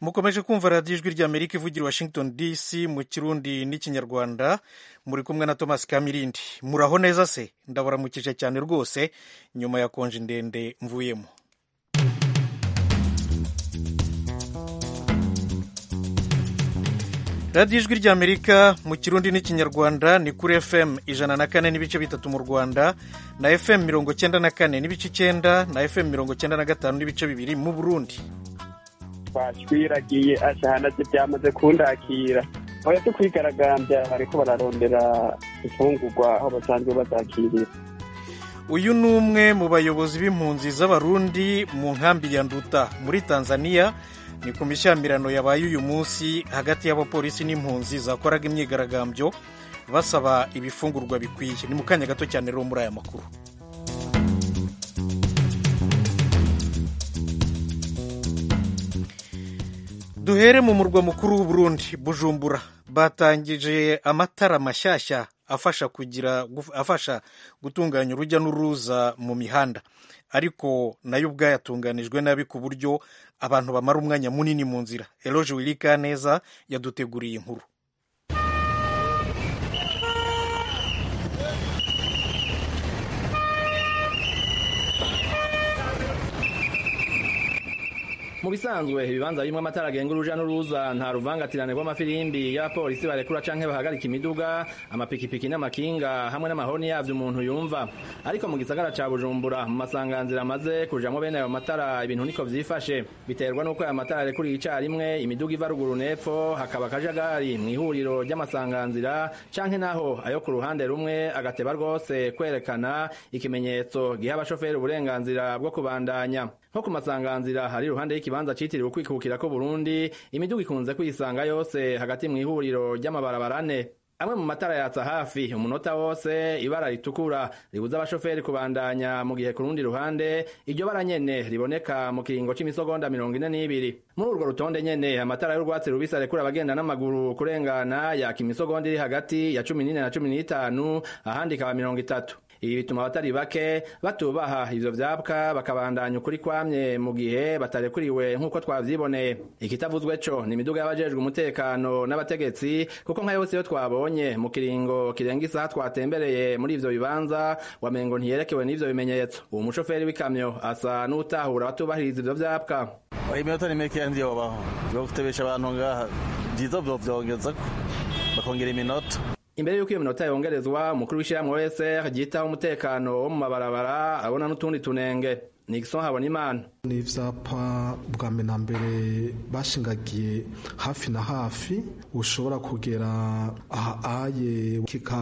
mukomeje kumva radiyo ijwi ry'amerika ivugira washington dc mu kirundi n'ikinyarwanda muri kumwe na thomas kamirindi muraho neza se ndabaramukije cyane rwose nyuma ya konje ndende mvuyemo radiyo ijwi ry'amerika mu kirundi n'ikinyarwanda ni kuri fm ijana na kane n'ibice bitatu mu rwanda na fm mirongo cyenda na kane n'ibice icyenda na fm mirongo cyenda na gatanu n'ibice bibiri mu burundi twashwiragiye ashahanaze byamaze kundakira aho yose kwigaragambya bariko bararondera imfungurwa aho basanzwe bazakirira uyu ni umwe mu bayobozi b'impunzi z'abarundi mu nkambi ya nduta muri tanzania ni ku mishyamirano yabaye uyu munsi hagati y'abapolisi n'impunzi zakoraga imyigaragambyo basaba ibifungurwa bikwiye ni mu kanya gato cyane rero muri aya makuru duhere mu murwa mukuru w'uburundi bujumbura batangije amatara mashyashya afasha kugira afasha gutunganya urujya n'uruza mu mihanda ariko nayo ubwayo atunganijwe nabi ku buryo abantu bamara umwanya munini mu nzira eroge wirika neza yaduteguriye inkuru mu bisanzwe ibibanza birimo amatara agenga uruja n'uruza nta ruvangatirane rw'amafirimbi y'abapolisi barekura canke bahagarika imiduga amapikipiki n'amakinga hamwe n'amahoni yavyo umuntu yumva ariko mu gisagara ca bujumbura mu masanganzira amaze kujamwo bene ayo matara ibintu niko vyifashe biterwa n'uko ayo matara arekuriye icarimwe imiduga iva ruguru n'epfo hakaba akajagari mw'ihuriro ry'amasanganzira canke naho ayo ku ruhande rumwe agateba rwose kwerekana ikimenyetso giha abashoferi uburenganzira bwo kubandanya nko ku masanganzira hari iruhande y'ikibanza citiriwe ukwikukira ko Burundi imiduga ikunze kuyisanga yose hagati mu ihuriro ry'amabarabara ane amwe mu matara yatsa hafi umunota wose ibara ritukura ribuza abashoferi kubandanya mu gihe ku rundi ruhande iryo bara nyene riboneka mu kiringo c'imisogonda mirongo ine n'ibiri muri urwo rutonde nyene amatara y'urwatsi rubisi arekura abagenda n'amaguru kurengana yaka imisogonda iri hagati ya cumi n'ine na cumi n'itanu ahandi ikaba mirongo itatu ibi bituma abatari bake batubaha ivyo vyapwa bakabandanya ukuri kwamye mu gihe batarekuriwe nk'uko twavyiboneye ikitavuzwe co ni imiduga y'abajejwe umutekano n'abategetsi kuko nka yose yo twabonye mu kiringo kirenga isaha twatembereye muri ivyo bibanza wamengo ntiyerekewe n'ivyo bimenyetso uwo mushoferi w'ikamyo asa n'utahura abatubahiriza ivyo vyapwa iminota ni mikeya ndiyobaho vyo gutebesha abantu ngaha vyiza vyovyongezako bakongera iminota imbere y'uko iyo minota yongerezwa umukuru w'ishyirahamwe wese ryitaho umutekano wo mu mabarabara abona n'utundi tunenge nixon habonimana ni ivyapa bwa mbere na mbere bashingagiye hafi na hafi ushobora kugera ahaye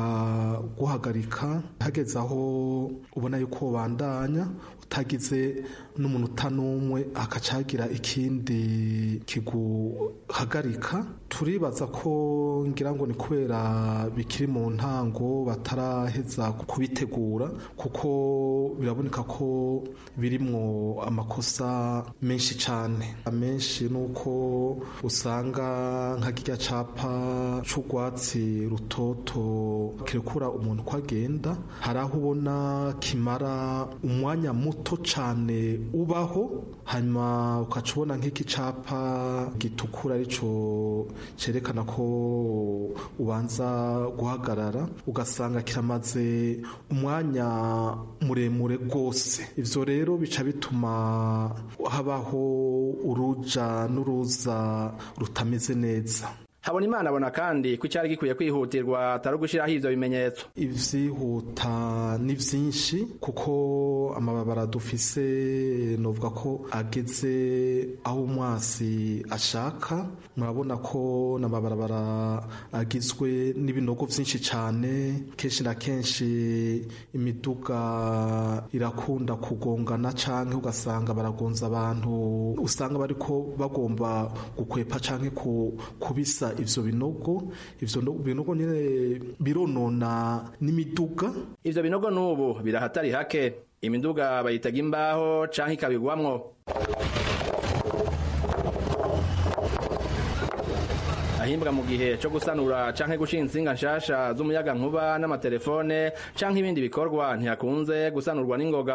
kikaguhagarika hageze aho ubona yuko ubandanya utagize n'umunota n'umwe akacagira ikindi kiguhagarika turibaza ko ngira ngo ni kubera bikiri mu ntango bataraheza kubitegura kuko biraboneka ko birimwo amakosa menshi cyane amenshi nuko usanga nka kirya capa c'urwatsi rutoto kirekura umuntu ko agenda hari aho ubona kimara umwanya muto cyane ubaho hanyuma ukaca ubona nk'iki capa gitukura arico cerekana ko ubanza guhagarara ugasanga kiramaze umwanya muremure rwose ivyo rero bica bituma habaho uruja n'uruza rutameze neza habona imana abona kandi ko icyari gikwiye kwihutirwa atari ugushyiraho ivyo bimenyetso ivyihuta ni vyinshi kuko amababara dufise novuga ko ageze aho umwasi ashaka murabona ko n'amabarabara agizwe n'ibinogo vyinshi cane kenshi na kenshi imiduga irakunda kugongana canke ugasanga baragonza abantu usanga bariko bagomba gukwepa canke kubisa ivyo binogo ivyo binogo nyene bironona n'imiduga ivyo binogo n'ubu birahatari hake imiduga bayitaga imbaho canke ikabigwamwo ahimbwa mu gihe co gusanura canke gushinga insinga nshasha z'umuyaga nkuba n'amatelefone canke ibindi bikorwa ntihakunze gusanurwa n'ingoga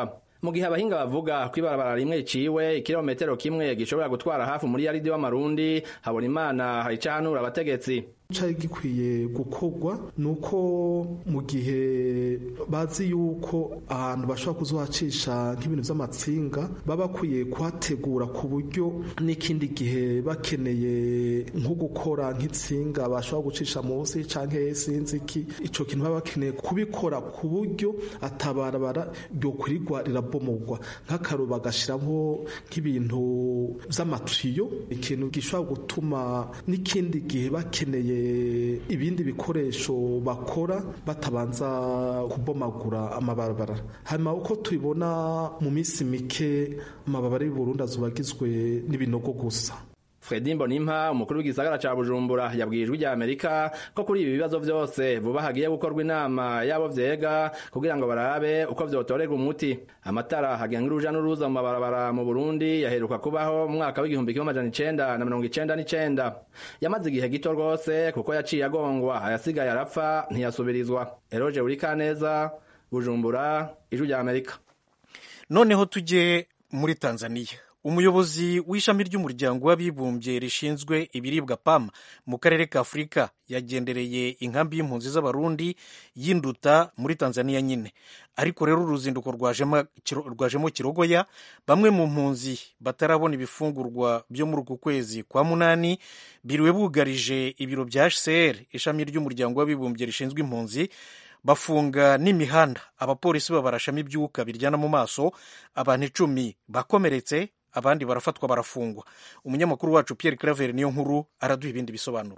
mu gihe abahinga bavuga ko ibarabara rimwe riciwe ikirometero kimwe gishobora gutwara hafi muri yaridi w'amarundi habona imana hari icahanura abategetsi cari gikwiye gukorwa nuko mu gihe bazi yuko ahantu bashobora kuzohacisha nk'ibintu vy'amatsinga baba bakwiye kuhategura ku buryo n'ikindi gihe bakeneye nko gukora nk'itsinga bashobora gucisha munsi canke sinzi iki ico kintu baba bakeneye kubikora ku buryo atabarabara ryokwirigwa rirabomogwa nk'akaro bagashiramwo nk'ibintu vy'amatiyo ikintu gishobora gutuma n'ikindi gihe bakeneye ibindi bikoresho bakora batabanza kubomagura amabarabara hanyuma uko tubibona mu minsi mike amabarabara y'u Burundi azoba agizwe n'ibinogo gusa Fredi Mbonimpa umukuru w'igisagara ca Bujumbura yabwiye ijwi rya Amerika ko kuri ibi bibazo vyose vuba hagiye gukorwa inama yabo vyega kugira ngo barabe uko vyotorerwa umuti amatara hagenga uruja n'uruza mu mabarabara mu Burundi yaheruka kubaho mu mwaka w'igihumbi kimwe amajana icenda na mirongo icenda n'icenda yamaze igihe gito rwose kuko yaciye agongwa ayasigaye arapfa ntiyasubirizwa Eroje Urikaneza Bujumbura ijwi rya Amerika noneho tujye muri Tanzania umuyobozi w'ishami ry'umuryango w'abibumbye rishinzwe ibiribwa pam mu karere ka afurika yagendereye inkambi y'impunzi z'abarundi y'induta muri tanzania nyine ariko rero uruzinduko rwajemo kirogoya bamwe mu mpunzi batarabona ibifungurwa byo muri uku kwezi kwa munani biriwe bugarije ibiro bya hcr ishami ry'umuryango w'abibumbye rishinzwe impunzi bafunga n'imihanda abapolisi babarashamo ibyuka biryana mu maso abantu icumi bakomeretse abandi barafatwa barafungwa umunyamakuru wacu Pierre Claver niyo nkuru araduha ibindi bisobanuro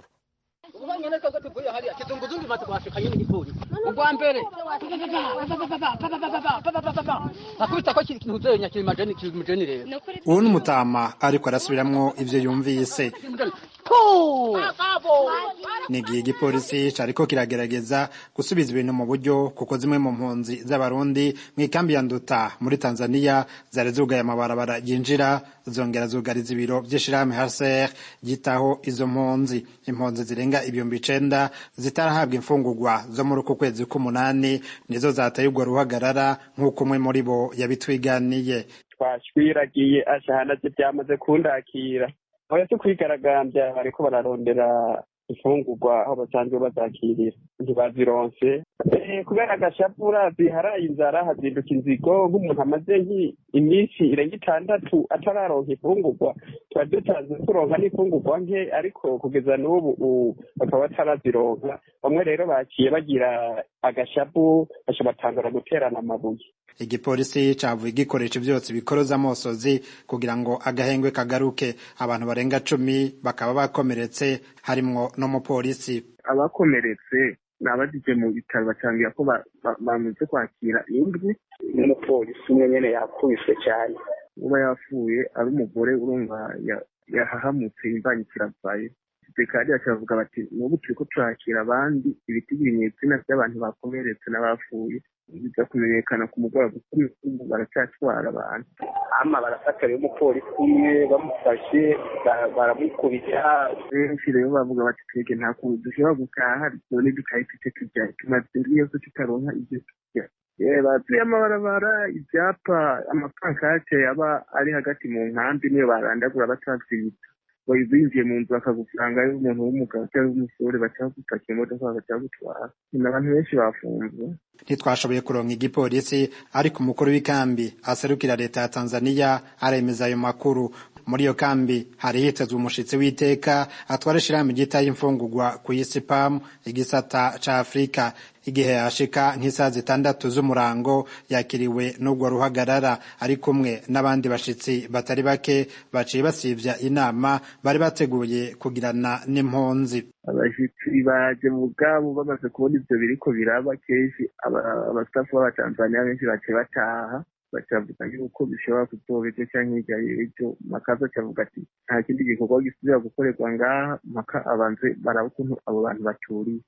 ubwa mbere akubita ko kiri kintu zenya kiri majeni kiri majeni rero ubu ni umutama ariko arasubiramwo ivyo yumvise ni igihe igipolisi cariko kiragerageza gusubiza ibintu mu buryo kuko zimwe mu mpunzi z'abarundi mu ikambi ya nduta muri tanzania zari zugaye amabarabara yinjira zongera zugariza ibiro vy'ishirahamwe hcr ryitaho izo mpunzi impunzi zirenga ibihumbi icenda zitarahabwa imfungurwa zo muri uku kwezi k'umunani nizo zateye urwo ruhagarara nk'uko umwe muri bo yabitwiganiye twashwiragiye ashahanaje byamaze kundakira aho yase kwigaragambya bariko bararondera imfungurwa aho basanzwe bazakirira ntibazironse kubera agashapu urazi haraye inzara hazinduka inzigo nk'umuntu amaze iminsi irenga itandatu atararonka imfungurwa tuba dutanze turonka n'imfungurwa nke ariko kugeza n'ubu bakaba batarazironka bamwe rero baciye bagira agashapu baca batangura guterana amabuye igipolisi cavuye igikoresho vyose bikoroza amosozi kugira ngo agahengwe kagaruke abantu barenga cumi bakaba bakomeretse harimwo n'umupolisi abakomeretse ni abajije mu bitaro bacangira ko bamaze kwakira indwi n'umupolisi umwe nyene yakubiswe cyane uba yapfuye ari umugore urumva yahahamutse imbanyi kiravaye kandi bakavuga bati n'ubu turiko turakira abandi ibitigirinyetsi by'abantu bakomeretse n'abapfuye biza kumenyekana ku mugoroba kuko baracyatwara abantu ama barafata rero umupolisi umwe bamufashe baramukubita benshi rero bavuga bati twebwe nta kuntu dushobora gutaha none dukahita icyo turya tumaze indwi yose tutaronka ibyo turya batuye amabarabara ibyapa amapankate aba ari hagati mu nkambi niyo barandagura batavyibita binjiye mu nzu bakagusanga ari umuntu w'umugabo cyangwa w'umusore baca gupakira imodoka bagaca gutwara ni abantu benshi bafunzwe ntitwashoboye kuronka igipolisi ariko umukuru w'ikambi aserukira leta ya tanzania aremeza ayo makuru muri iyo kambi hari hitezwe umushitsi w'iteka atwara ishirahamwe ryitaye imfungurwa ku isi pam igisata ca afurika igihe yashika nk'isaha zitandatu z'umurango yakiriwe n'urwo ruhagarara ari kumwe n'abandi bashitsi batari bake baciye basivya inama bari bateguye kugirana n'impunzi abashitsi baje mu bwabo bamaze kubona ivyo biriko biraba kenshi abastafu b'abatanzaniya benshi baciye bataha bacavuga yuko bishobora kuzoba ejo canke hirya y'ejo makaza acavuga ati nta kindi gikorwa gisubira gukorerwa ngaha mpaka abanze baraba ukuntu abo bantu baturiye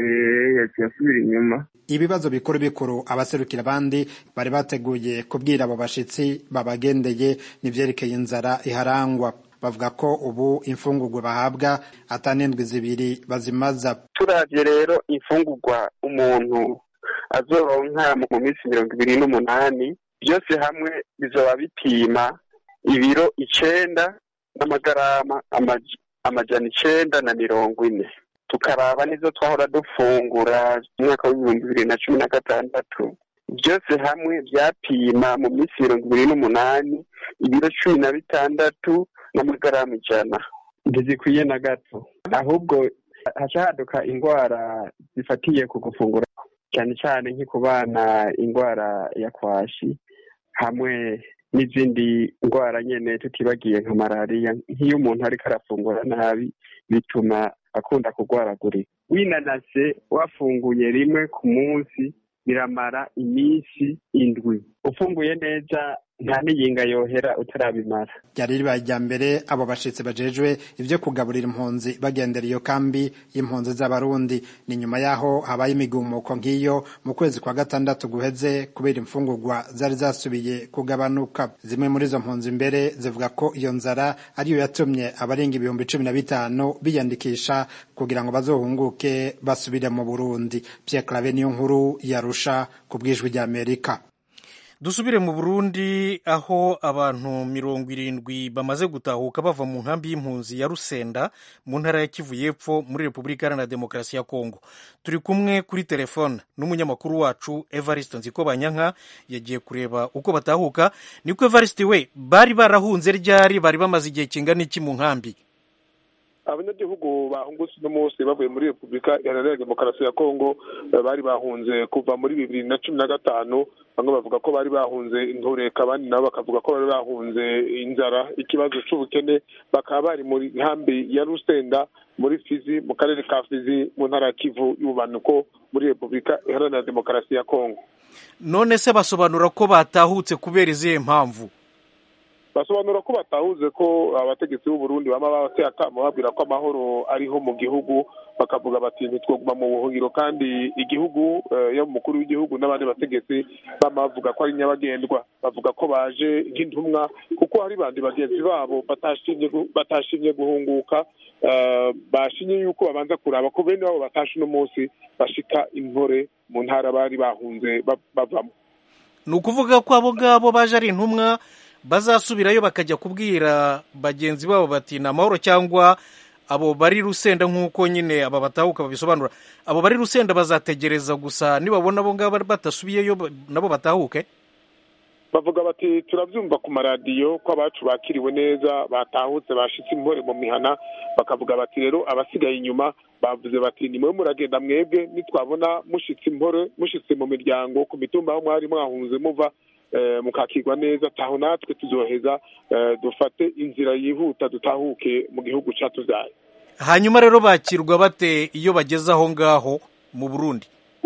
yaciye asubira inyuma ibibazo bikuru bikuru abaserukira abandi bari bateguye kubwira abo bashitsi babagendeye n'ivyerekeye inzara iharangwa bavuga ko ubu imfungurwa bahabwa atanendwi zibiri bazimaza turavye rero imfungurwa umuntu azoronka mu minsi mirongo ibiri n'umunani byose hamwe bizoba bipima ibiro icenda n'amagarama amaj- amajana icenda na mirongo ine tukaraba n'izo twahora dufungura mu mwaka w'ibihumbi bibiri na cumi na gatandatu byose hamwe byapima mu minsi mirongo ibiri n'umunani ibiro cumi na bitandatu n'amagarama ijana ntizikwiye na gato ahubwo haca haduka indwara zifatiye ku gufungura cyane cyane nko ku bana indwara ya kwashi hamwe n'izindi ndwara nyene tutibagiye nka malariya nk'iyo umuntu ariko arafungura nabi bituma akunda kurwaragurika winanase wafunguye rimwe ku munsi biramara iminsi indwi ufunguye neza nta n'iyinga yohera utarabimara ryari ribaye irya mbere abo bashitsi bajejwe ivyo kugaburira impunzi bagendera iyo kambi y'impunzi z'abarundi ni nyuma yaho habaye imigumuko nk'iyo mu kwezi kwa gatandatu guheze kubera imfungurwa zari zasubiye kugabanuka zimwe muri izo mpunzi mbere zivuga ko iyo nzara ariyo yatumye abarenga ibihumbi cumi na bitanu biyandikisha kugira ngo bazohunguke basubire mu burundi pierre clave niyo nkuru yarusha ku bwijwi ry'amerika dusubire mu burundi aho abantu mirongo irindwi bamaze gutahuka bava mu nkambi y'impunzi ya rusenda mu ntara ya kivu y'epfo muri repubulika iharanira demokarasi ya kongo turi kumwe kuri telefone n'umunyamakuru wacu evariste nzikobanyanka yagiye kureba uko batahuka niko evariste we bari barahunze ryari bari bamaze igihe kingana iki mu nkambi abanyagihugu bahungutse uno munsi bavuye muri repubulika iharanira demokarasi ya kongo eh, bari bahunze kuva muri bibiri na cumi na gatanu bamwe bavuga ko bari bahunze intureka abandi nabo bakavuga ko bari bahunze inzara ikibazo c'ubukene bakaba bari muri nkambi ya rusenda muri fizi mu karere ka fizi mu ntara ya kivu y'ubumanuko muri repubulika iharanira demokarasi ya kongo none se basobanura ko batahutse kubera izihe mpamvu basobanura ko batahuze ko abategetsi b'u Burundi bama babateye akamo babwira ko amahoro ariho mu gihugu bakavuga bati ntitwoguma mu buhungiro kandi igihugu eh, yo umukuru w'igihugu n'abandi bategetsi bama bavuga ko ari nyabagendwa bavuga ko baje nk'intumwa kuko hari bandi bagenzi babo batashimye gu- batashimye guhunguka eh, bashimye yuko babanza kuraba ko bene babo batashe uno munsi bashika intore mu ntara bari bahunze ba- bavamo ni ukuvuga ko abo ngabo baje ari intumwa bazasubirayo bakajya kubwira bagenzi babo bati ni amahoro cyangwa abo bari rusenda nk'uko nyine aba batahuka babisobanura abo bari rusenda bazategereza gusa nibabona abo ngabo badasubiyeyo ba- nabo batahuke bavuga bati turabyumva ku maradiyo ko abacu bakiriwe neza batahutse bashitse impore mu mihana bakavuga bati rero abasigaye inyuma bavuze bati ni mwe muragenda mwebwe nitwabona mushitse impore mushitse mu miryango ku mitumba aho mwari mwahunze muva eh, mukakirwa neza taho natwe tuzoheza eh, dufate inzira yihuta dutahuke mu gihugu catuvyaye hanyuma rero bakirwa bate iyo bageze aho ngaho mu burundi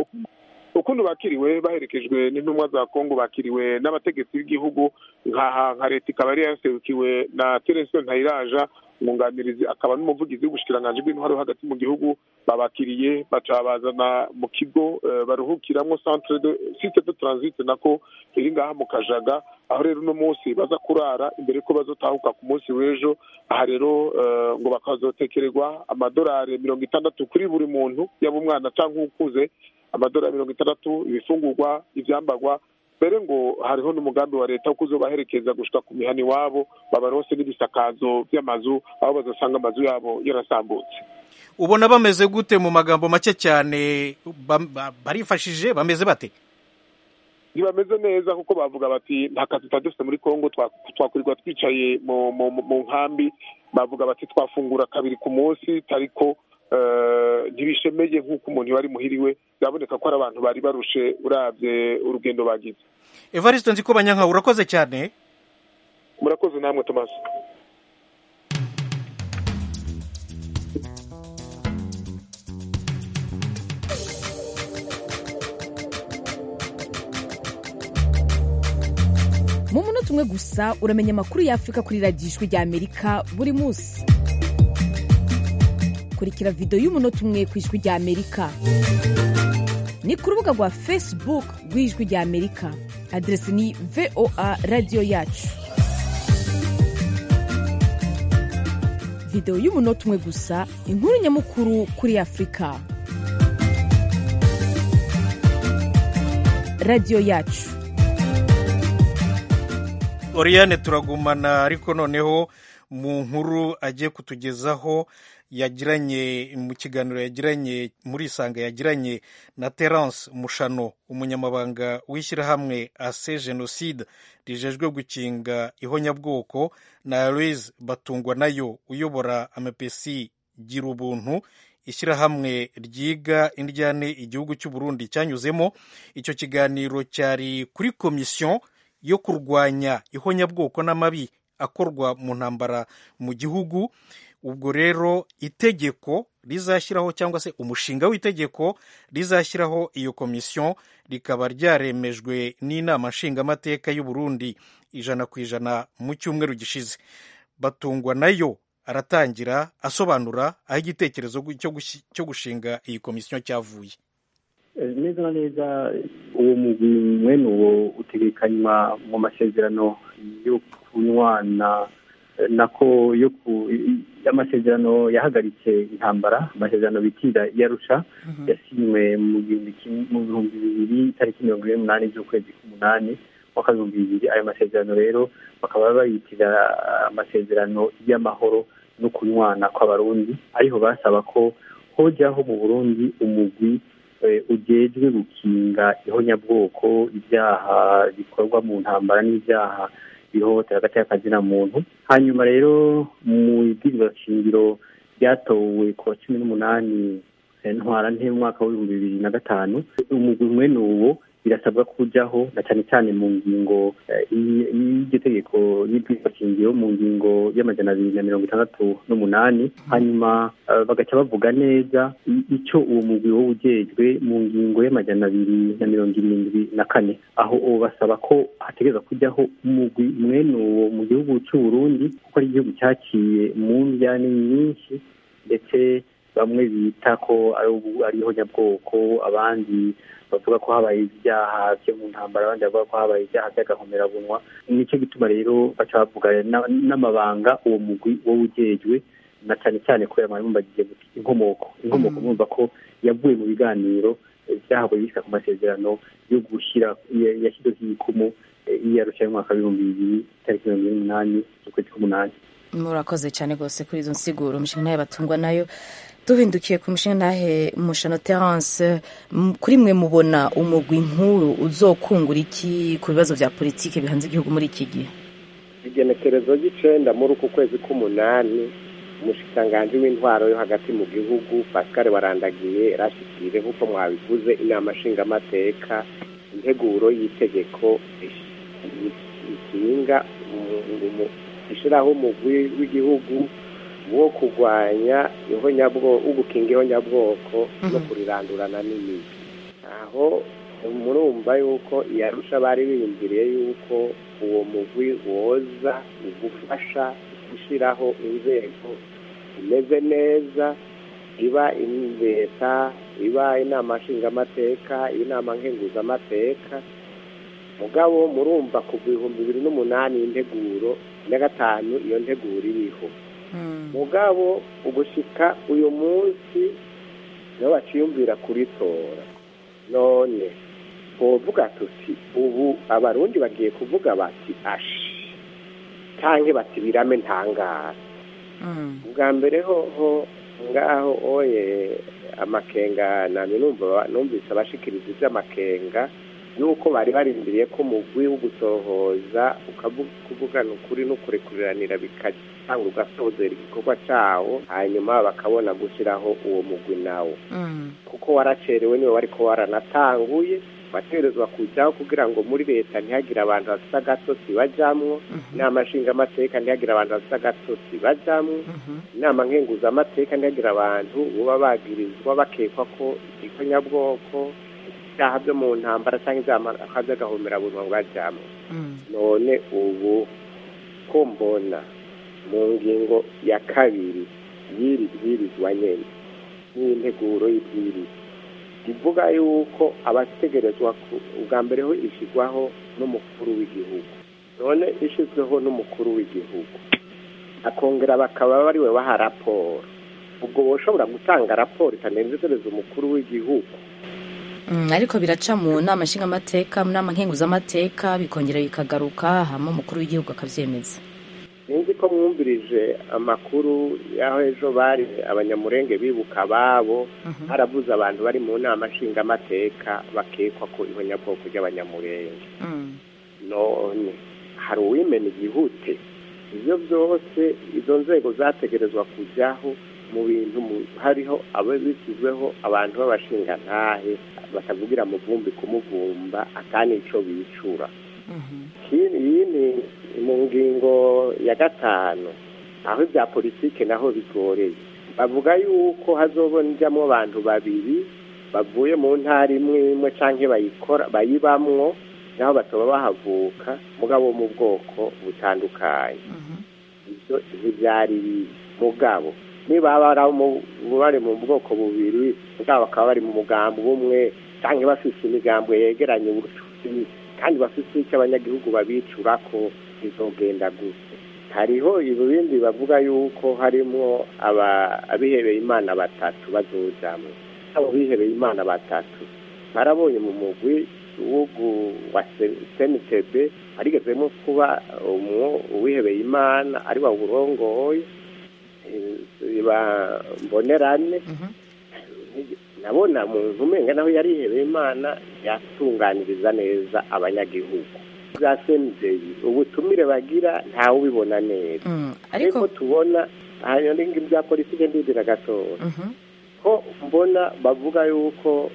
ukuntu bakiriwe baherekejwe n'intumwa za kongo bakiriwe n'abategetsi b'igihugu nka nka leta ikaba yari yaserukiwe na terensiyo ntayiraja umwunganirizi akaba n'umuvugizi w'ubushikiranganji bw'intwaro hagati mu gihugu babakiriye baca bazana mu kigo eh, baruhukiramo centre de site de transit nako iri ngaha mu kajaga aho rero uno munsi baza kurara imbere ko bazotahuka ku munsi w'ejo aha rero eh, ngo bakazotekererwa amadolari mirongo itandatu kuri buri muntu yaba umwana cyangwa ukuze amadolari mirongo itandatu ibifungurwa ibyambagwa mbere ngo hariho n'umugambi wa leta wo kuzobaherekeza gushika ku mihana iwabo babarose n'ibisakazo by'amazu aho bazasanga amazu yabo yarasambutse ubona bameze gute mu magambo make cyane ba- ba- barifashije bameze bate ntibameze neza kuko bavuga bati nta kazi tutari dufite muri kongo twa- twakurirwa twicaye mu mu- mu- mu nkambi bavuga bati twafungura kabiri ku munsi ariko eh, ntibishemeye nk'uko umuntu wari muhiriwe biraboneka ko ari abantu bari barushe urabye urugendo bagize evariste nzi ko banyanka urakoze cyane murakoze namwe tomasi mu munota umwe gusa uramenya amakuru y'afurika kuri radiyo ijwi rya amerika buri munsi kurikira videwo y'umunota umwe ku ijwi rya amerika ni ku rubuga rwa facebook rw'ijwi rya amerika aderesi ni voa radiyo yacu videwo y'umunota umwe gusa inkuru nyamukuru kuri afurika radiyo yacu oriyane turagumana ariko noneho mu nkuru agiye kutugezaho yagiranye mu kiganiro yagiranye muri isanga yagiranye na terence mushano umunyamabanga w'ishyirahamwe ase jenoside rijejwe gukinga ihonyabwoko na louise batungwa nayo uyobora amapesi gira ubuntu ishyirahamwe ryiga indyane igihugu cy'u Burundi cyanyuzemo icyo kiganiro cyari kuri komisiyo yo kurwanya ihonyabwoko n'amabi akorwa mu ntambara mu gihugu ubwo rero itegeko rizashyiraho cyangwa se umushinga w'itegeko rizashyiraho iyo komisiyo rikaba ryaremejwe n'inama nshingamateka y'u Burundi ijana ku ijana mu cyumweru gishize batungwa nayo aratangira asobanura aho igitekerezo cyo gushinga iyi komisiyo cyavuye neza na neza uwo mugwi mwene uwo utegekanywa mu masezerano yo kunywana nako yo ku amasezerano yahagaritse intambara amasezerano bitira yarusha yasinywe mu bihumbi bibiri tariki mirongo ine n'umunani z'ukwezi k'umunani mwaka w'ibihumbi bibiri ayo masezerano rero bakaba bayitira amasezerano y'amahoro no kunywana kw'abarundi ariho basaba ko hojyaho mu burundi umugwi ujejwe gukinga ihonyabwoko ibyaha bikorwa mu ntambara n'ibyaha bihohotera hagati y'akazina muntu hanyuma rero mu ibwirizwa shingiro ryatowe ku wa cumi n'umunani ntwara nte mu mwaka w'ibihumbi bibiri na gatanu umugwi mwene uwo birasabwa kujyaho na cyane cyane mu ngingo y'iryo tegeko y'ibwirizwa shingiro mu ngingo y'amajana abiri na mirongo itandatu n'umunani hanyuma bagaca bavuga neza icyo uwo mugwi wo ujejwe mu ngingo y'amajana abiri na mirongo irindwi na kane aho uwo basaba ko hategereza kujyaho umugwi mwene uwo mu gihugu cy'u Burundi kuko ari igihugu cyaciye mu njyane nyinshi ndetse bamwe bita ko ari ihonyabwoko abandi bavuga ko habaye ibyaha byo mu ntambara abandi bavuga ko habaye ibyaha by'agahomerabunwa nicyo gituma rero baca bavuga n'amabanga uwo mugwi wo ujejwe na cyane cyane kubera mwarimu bagiye guti inkomoko inkomoko mwumva ko yavuye mu biganiro byahawe bisa ku masezerano yo gushyira yashyizeho ibikumu iyarusha y'umwaka w'ibihumbi bibiri tariki mirongo ine n'umunani z'ukwezi k'umunani murakoze cyane rwose kuri izo nsiguro umushinga nawe batungwa nayo duhindukiye ku mushinga nahe mushano terence kuri mwe mubona umugwi nk'uru uzokungura iki ku bibazo bya politiki bihanze igihugu muri iki gihe igenekerezo ry'icenda muri uku kwezi k'umunani umushikiranganji w'intwaro yo hagati mu gihugu pascal warandagiye yarashikirije nk'uko mwabivuze inama nshingamateka integuro y'itegeko ikinga ishyiraho umugwi w'igihugu wo kurwanya ihonyabwoko ugukinga ihonyabwoko no kurirandurana n'imizi aho murumva yuko iyarusha bari biyumviriye yuko uwo mugwi woza ugufasha gushyiraho inzego imeze neza iba leta iba inama nshingamateka inama nkenguzamateka mugabo murumva ku bihumbi bibiri n'umunani integuro na gatanu iyo nteguro iriho mugabo ugushyika uyu munsi niyo baciyumvira kuritora none twovuga tuti ubu abarundi bagiye kuvuga bati ashi cyangwa bati birame ntangara ubwa mbere ho ngaho oye amakenga numvise abashikiriza iby'amakenga nuko bari barindiriye ko umugwi wo gusohoza ukavugana ukuri n'ukurekuriranira bigatanga ugasozera igikorwa cyawo hanyuma bakabona gushyiraho uwo mugwi nawo kuko waracerewe niwe wari ko waranatanguye bategerezwa kujyaho kugira ngo muri leta ntihagire abantu bafite agatotsi bajyamwo inama nshingamateka ntihagire abantu bafite agatotsi bajyamwo inama nkenguzamateka ntihagire abantu baba bagirizwa bakekwa ko igikonyabwoko ibyaha byo mu ntambara cyangwa ibyaha by'agahomerabunwa bwajyamo none ubu ko mbona mu ngingo ya kabiri y'iri bwirizwa nyine n'integuro y'ibwirizwa ivuga yuko abategerezwa ubwa mbere ho ishyirwaho n'umukuru w'igihugu none ishyizweho n'umukuru w'igihugu akongera bakaba bariwe baha raporo ubwo bashobora gutanga raporo itanezereza umukuru w'igihugu Mm, ariko biraca mu nama nshingamateka mu nama nkenguzamateka bikongera bikagaruka hama umukuru w'igihugu akavyemeza sinzi ko mwumvirije amakuru y'aho ejo bari abanyamurenge bibuka ababo harabuze abantu bari mu nama nshingamateka bakekwa ko ihonyabwoko ry'abanyamurenge none hari uwimena igihute ibyo byose izo nzego zategerezwa kujyaho mu bintu mu- hariho abo bishyizweho abantu b'abashingantahe batavugira mu vumbi kumuvumba akani ico bicura Ikindi- iyi ni mu ngingo ya gatanu aho ibya politike naho bigoreye bavuga yuko hazobonjamo abantu babiri bavuye mu ntara imwe imwe canke bayikora bayibamwo naho batoba bahavuka mugabo wo mu bwoko butandukanye ibyo ntibyari bibi. mugabo niba bari mu- bari mu bwoko bubiri mugabo bakaba bari mu mugambi umwe cyangwa bafise imigambo yegeranye ubucuti kandi bafise icyo abanyagihugu babicura ko bizogenda gusa hariho ibindi bavuga yuko harimo aba abihebeye imana batatu bazojamwo abo bihebeye imana batatu barabonye mu mugwi w'ugu wa snitb harigezemo kuba umwo uwihebeye imana ari wawurongoye eh, ba- mbonerane nabona muntu umenga naho yarihebeye imana yatunganiriza neza abanyagihugu bwa sendeyi ubutumire bagira ntawe ubibona neza ariko tubona hanyuma ibya politike ndidira gatora ko mbona bavuga yuko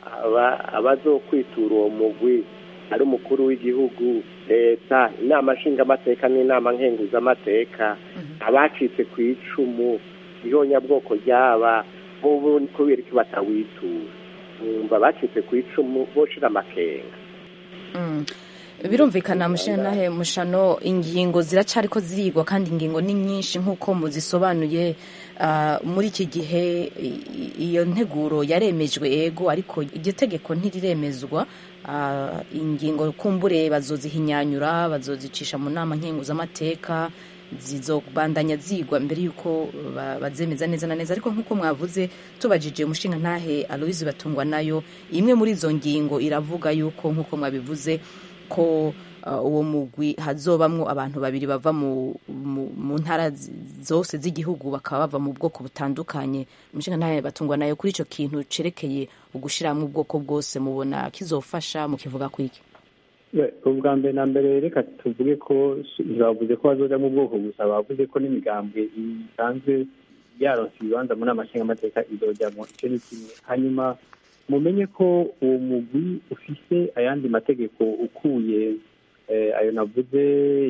aba- abazokwitura uwo mugwi ari umukuru w'igihugu leta inama nshingamateka n'inama nkenguzamateka abacitse ku icumu ihonyabwoko ryaba bobo ni kubera iki batawitura bumva abacitse ku icumu boshira amakenga Mm. birumvikana mushanahe mushano ingingo ziracariko zirigwa kandi ingingo ni nyinshi nk'uko muzisobanuye ah, muri iki gihe i- i- iyo nteguro yaremejwe ego ariko iryo tegeko ntiriremezwa Ah, ingingo kumbure bazozihinyanyura bazozicisha mu nama nkenguzamateka zizobandanya zigwa mbere y'uko ba- bazemeza neza na neza ariko nk'uko mwavuze tubajije umushinga ntahe aloise batungwa nayo imwe muri izo ngingo iravuga y'uko nk'uko mwabivuze ko uh, uwo mugwi hazobamwo abantu babiri bava mu, mu, mu ntara zi- zose z'igihugu bakaba bava mu bwoko butandukanye umushinga ntahe batungwa nayo kuri ico kintu cerekeye ugushiramwo ubwoko bwose mubona kizofasha mukivuga kwiki We, ubwa mbere na mbere reka tuvuge ko bavuze ko bazoja mu bwoko gusa bavuze ko n'imigambwe isanzwe yaronse ibibanza mu nama nshingamateka izojamwo icyo ni kimwe hanyuma mumenye ko uwo mugwi ufise ayandi mategeko ukuye eh, ayo navuze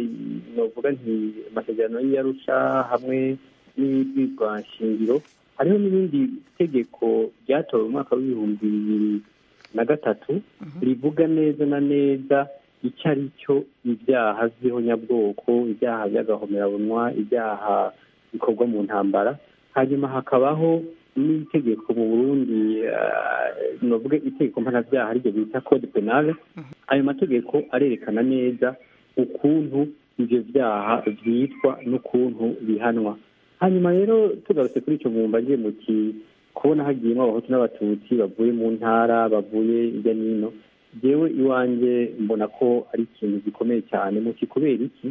novuga nti amasezerano y'iyarusha hamwe n'ibwirwa nshingiro hariho n'ibindi tegeko ryatowe mu mwaka w'ibihumbi bibiri na gatatu rivuga neza na neza icyo ari cyo ibyaha by'ihonyabwoko ibyaha by'agahomerabunwa ibyaha bikorwa mu ntambara hanyuma hakabaho n'itegeko mu burundi eh, novuge itegeko mpanabyaha ariryo bita code penale ayo mategeko arerekana neza ukuntu ibyo byaha byitwa n'ukuntu bihanwa hanyuma rero tugarutse kuri icyo mwumva ngiye muti kubona hagiyemo abahutu n'abatutsi bavuye mu ntara bavuye hirya n'ino jewe iwanjye mbona ko ari ikintu gikomeye cyane muti kubera iki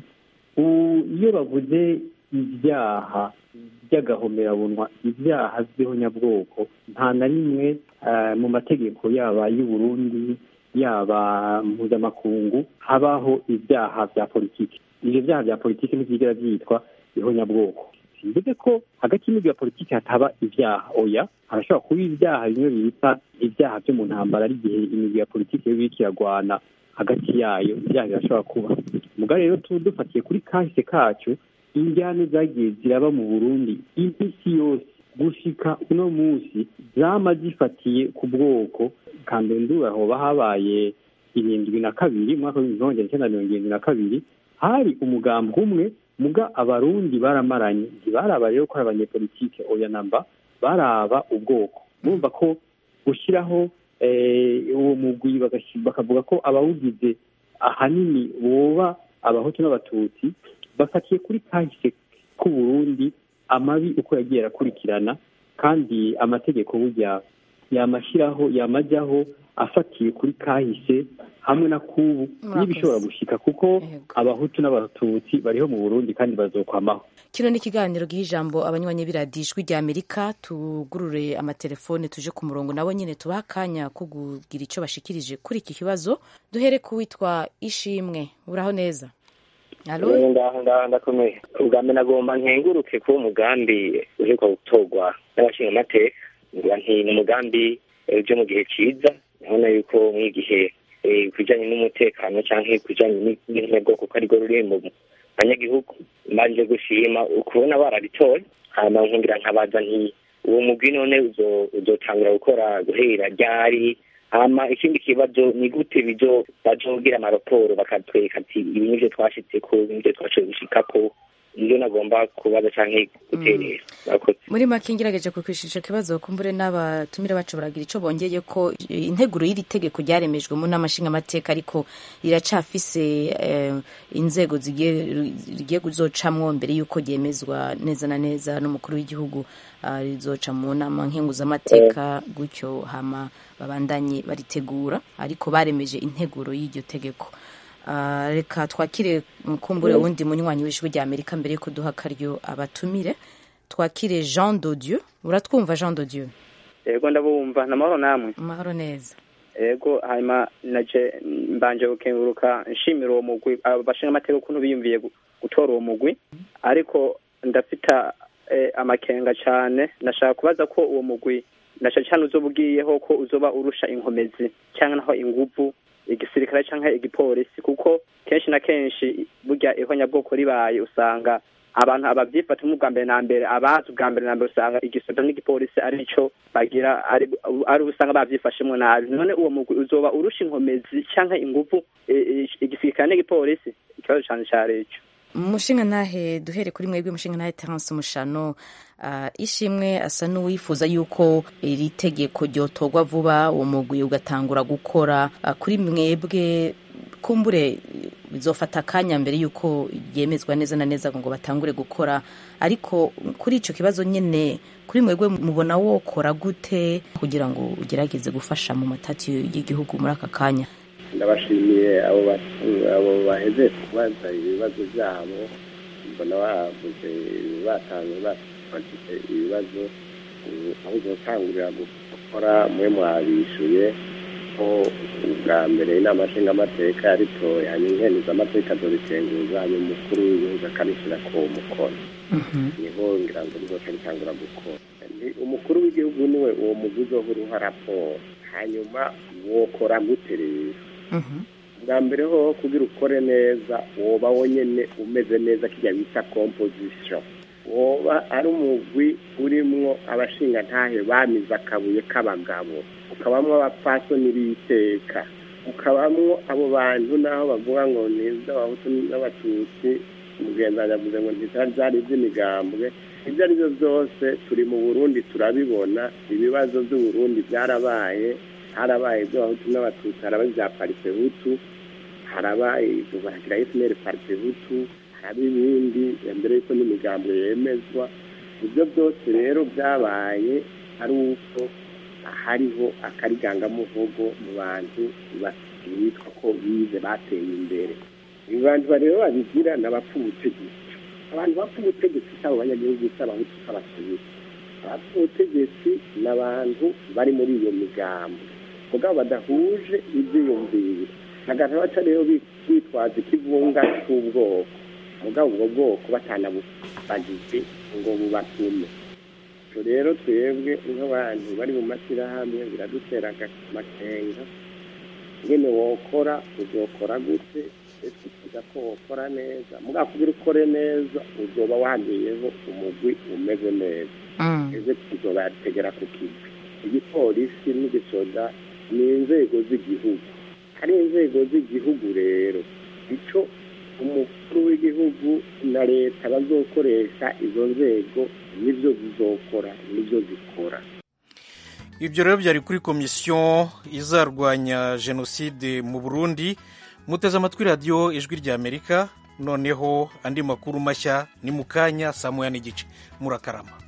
U- iyo bavuze ibyaha by'agahomerabunwa ibyaha by'ihonyabwoko nta na rimwe eh, mu mategeko yaba y'u Burundi yaba mpuzamakungu habaho ibyaha bya politiki ibyo byaha bya politiki ntibyigera byitwa ihonyabwoko simvuze ko hagati y'imigwi ya politiki hataba ibyaha oya harashobora kuba ibyaha bimwe bita ibyaha byo mu ntambara ari igihe imigwi ya politiki yo biriko iragwana hagati yayo ibyaha birashobora kuba muga rero tu dufatiye kuri kahise kacu injyane zagiye ziraba mu burundi iminsi yose gushika uno munsi zama zifatiye ku bwoko kambere ndura hoba habaye irindwi na kabiri mu mwaka w'ibihumbi magana cyenda mirongo irindwi na kabiri hari umugambi umwe muga abarundi baramaranye ntibaraba rero ko ari abanyepolitike oya namba baraba ubwoko bumva ko gushyiraho eh, uwo mugwi bagashi- bakavuga ko abawugize ahanini boba abahutu n'abatutsi bafatiye kuri kahise k'uburundi amabi uko yagiye arakurikirana kandi amategeko burya yamashyiraho yamajyaho afatiye kuri kahise hamwe na kubu n'ibishobora gushika kuko abahutu n'abatutsi bariho mu burundi kandi bazokwamaho kino ni ikiganiro giha ijambo abanywanyi b'iradiyo ijwi rya amerika tugurure amatelefone tuje ku murongo nabo nyine tubaha akanya ko kugira icyo bashikirije kuri iki kibazo duhere ku witwa ishimwe uraho neza ngaho ngaho ndakomeye ubwa mbere nagomba nkenguruke kuba umugambi uheruka gutorwa n'abashinga amateka ngira nti ni umugambi uje mu gihe cyiza urabona yuko nk'igihe ku bijyanye n'umutekano cyangwa ku bijyanye n'intego kuko arirwo ruri mu banyagihugu mbanje gushima ukubona barabitoye hanyuma nkungira nkabaza nti uwo mugwi none uzotangura gukora guhera ryari hama ikindi kibazo ni gute bizo bazogira amaraporo bakatwereka ati ibi nivyo twashitseko ibi nivyo twashoboye gushikako nivyo nagomba kubaza canke guterera muri make ngerageje kukwishisha ikibazo kumbure n'abatumire bacu baragira ico bongeye ko integuro y'iri tegeko ryaremejwe mu nama nshingamateka ariko riracafise eh, inzego zigiye kuzocamwo mbere y'uko ryemezwa neza na neza n'umukuru w'igihugu uh, rizoca mu nama nkenguzamateka gutyo hama babandanye baritegura ariko baremeje integuro y'iryo tegeko uh, reka twakire kumbure wundi munywanyi w'ijwi rya amerika mbere yuko duha akaryo abatumire twakire jean dodieu uratwumva jean dodieu yego ndabumva namahoro namwe amahoro neza yego hanyuma naje mbanje gukenguruka nshimira uwo mugwi bashinga amateka ukuntu biyumviye gutora uwo mugwi ariko ndafita amakenga cyane nashaka kubaza ko uwo mugwi nasha cyane uzoba ugiyeho ko uzoba urusha inkomezi cyangwa naho inguvu igisirikare cyangwa igipolisi kuko kenshi na kenshi burya ihonyabwoko ribaye usanga abantu ababyifata mu bwa mbere na mbere abazi ubwa mbere na mbere usanga igisoda n'igipolisi ari cyo bagira ari usanga babyifashemo nabi none uwo mugwi uzoba urusha inkomezi cyangwa inguvu igisirikare n'igipolisi ikibazo cyane cyari icyo umushinga ntahe duhere kuri mwebwe umushinga ntahe terence mushano ishimwe asa n'uwifuza yuko iri tegeko ryotorwa vuba uwo mugwi ugatangura gukora kuri mwebwe kumbure bizofata akanya mbere y'uko ryemezwa neza na neza ngo batangure gukora ariko kuri icyo kibazo nyine kuri mwebwe mubona wokora gute kugira ngo ugerageze gufasha mu matati y'igihugu muri aka kanya ndabashimiye abo baheze kubaza ibibazo byabo mbona bavuze batanze bafite ibibazo aho uzatangurira gukora mwe mwabishuye ko ubwa mbere inama nshingamateka yaritoye hanyuma inkenizamateka zobikenguza hanyuma umukuru w'igihugu akarishyira ku mukono niho ngira ngo rizoca ritangura gukora umukuru w'igihugu niwe uwo mugwi uzohora uha raporo hanyuma wokora gute rero bwa mbere ho kugira ukore neza woba wonyine umeze neza kijya bita composition woba ari umugwi urimwo abashingantahe bamize akabuye k'abagabo ukabamwo abapfasoni b'iteka ukabamwo abo bantu naho bavuga ngo ni iz'abahutu n'abatutsi mugenzi yavuze ngo ntizari iby'imigambwe ibyo ari byo byose turi mu burundi turabibona ibibazo by'uburundi byarabaye harabaye iby'abahutu n'abatutsi harabaye ibya parite hutu harabaye bagira efuperi parite hutu haraba ibindi mbere y'uko n'imigambwe yemezwa ibyo byose rero byabaye ari uko hariho akarigangamuvugo mu bantu bitwa ko bize bateye imbere abantu rero babigira ni abapfa ubutegetsi abantu bapfa ubutegetsi si abo banyagihugu si abahutu si abasubizi abapfa ubutegetsi ni abantu bari muri iyo migambo mugabo badahuje ibyiyumviro hagati baca rero bitwaza ikivunga cy'ubwoko mugabo ubwo bwoko batanabubagize ngo bubatume rero twebwe nk'abantu bari mu mashyirahamwe biradutera amakenga nyine wokora uzokora gute twifuza ko wokora neza mugabo kugira ukore neza uzoba wagiyeho umugwi umeze neza eze tuzobategera ku kivi igipolisi n'igisoda ni inzego z'igihugu ari inzego z'igihugu rero icyo umukuru w'igihugu na leta bazokoresha izo nzego nibyo zizokora nibyo zikora ibyo rero byari kuri komisiyo izarwanya jenoside mu burundi muteze amatwi radiyo ijwi ry'amerika noneho andi makuru mashya ni mu kanya saa moya n'igice murakarama